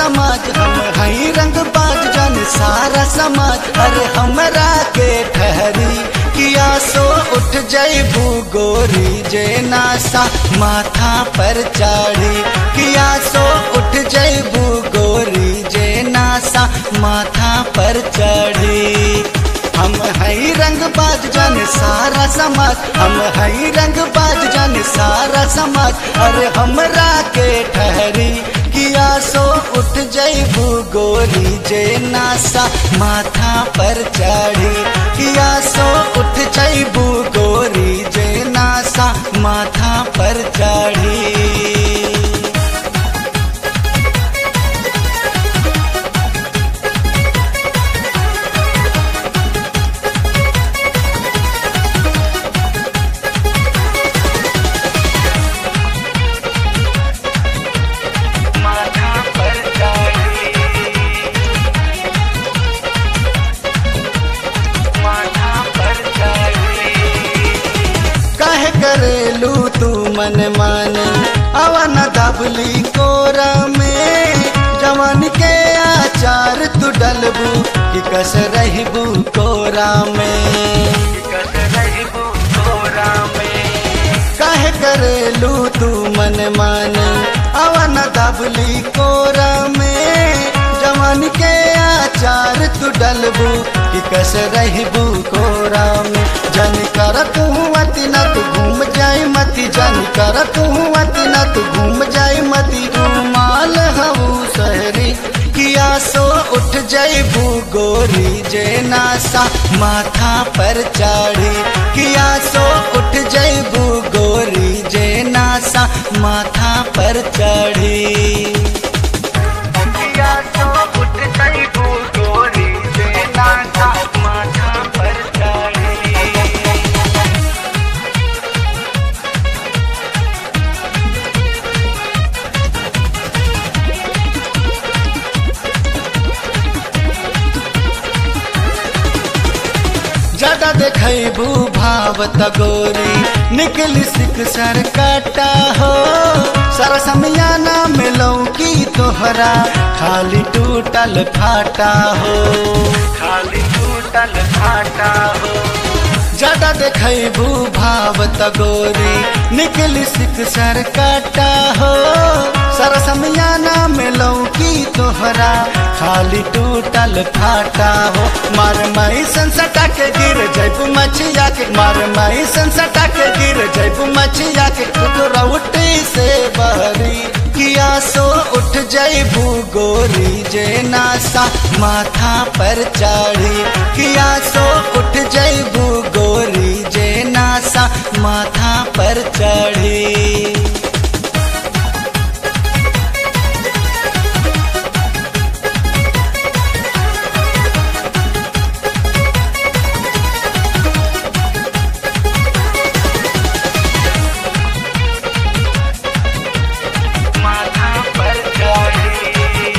समाज हम हई रंग बाज जन सारा समाज अरे हमरा के ठहरी किया सो उठ जैबू गोरी जे नासा माथा पर चाढ़ी किया सो उठ जैबू गोरी जे नासा माथा पर चढ़ी हम हई रंग बाज जन सारा समाज हम हई रंग बाज जन सारा समाज अरे हमरा के ठहरी किया सो उठ जैबू गोरी जे नासा माथा पर चढ़ी किया सो उठ जैबू गोरी जे नासा माथा पर चढ़ी माथा पर चढ़ी माथा पर चढ़ी कहे करेलू तू मन माने अवन दबली कोरा में जवान के आचार तू डलबू कि कस रहबू कोरा में कस रहबू कोरा में कहे करेलू तू मन माने अवन दबली कोरा में जवान के आचार तू डलबू कि कस रहबू कोरा में जन कर तू अति न तू घूम जाए मती जन कर तू अति न तू घूम जाए मती रूमाल हऊ सहरी किया सो उठ जैबू गोरी जे नासा माथा पर चाढ़ी किया सो उठ जैबू गोरी जे नासा माथा पर चढ़ी किया सो उठ जैबू गोरी जे नासा माथा पर चढ़ी ज्यादा देखबू भावत गोरी निकली सिक सर काटा हो सारा समियाना मिलौ की तोहरा खाली टूटल फाटा हो खाली टूटल फाटा हो ज्यादा देखबू भावत गोरी निकली सिक सर काटा हो सारा समियाना मिलौ की तोहरा खाली टूटल फाटा हो मार माई संसटा के गिर जैबू मछिया के मार माई संसटा के गिर जैबू मछिया के रउटी से बहरी किया सो उठ जैबू गोरी जे नासा माथा पर चाढ़ी किया सो उठ जैबू गोरी जे नासा माथा पर चढ़ी माथा पर चढ़ी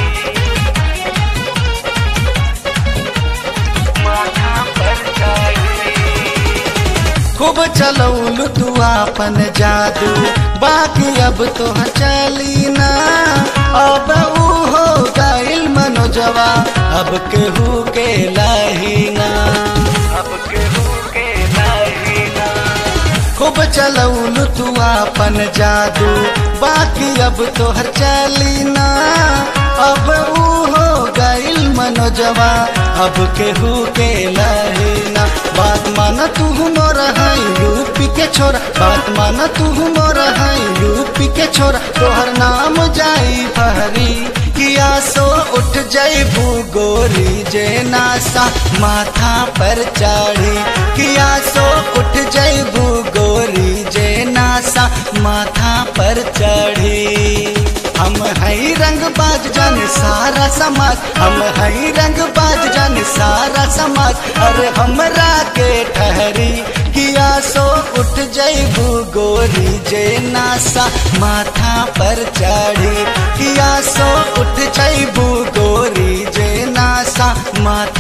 माथा पर चढ़ी खूब चलौलू तू आपन जादू बाकी अब तो चली ना अब ऊ हो गइल मनोजवा अब केहू के लाहीना अब केहू के लाहीना खूब चलौलू तू आपन जादू बाकी अब तोहर चली ना अब ऊ हो गइल मनोजवा अब केहू के लहीना बात मान तू मोर है यूपी के छोरा बात मान तू मोर है यूपी के छोरा तोहर नाम जाई फहरी किया सो उठ जैबू गोरी जे नासा माथा पर चाढ़ी किया सो उठ जैबू गोरी जे नासा माथा पर चढ़ी हम हई रंग बाज जन सारा समाज हम हई रंग बाज जन सारा समाज अरे हमरा के ठहरी किया सो उठ जैबू गोरी जे नासा माथा पर चढ़ी किया सो उठ जैबू गोरी जे नासा माथा